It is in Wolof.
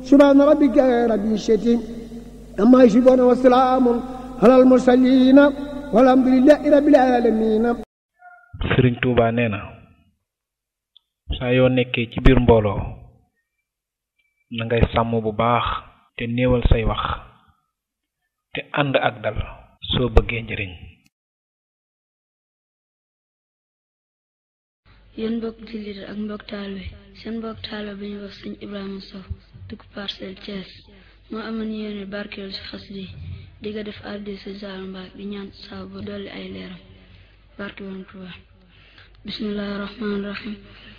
subhaana rabbika rabbil izzati amma yasifuun wa salaamun alal mursaliin walhamdulillahi rabbil aalamiin sëriñ Tuuba nee na saa yoo nekkee ci biir mbooloo na ngay sàmm bu baax te néewal say wax te ànd ak dal soo bëggee njëriñ yéen mbokk jullit ak mbokk taalibe seen mbokk taalibe bi ñu wax sëñ Ibrahima Sow dëkk Parcelles Thiès moo amoon yéene barkeelu ci xasida yi di nga def addi si Saalu Mbaak di ñaan saabu ba dolli ay leeram barke woon Tuuba bismillahi rahmaani rahim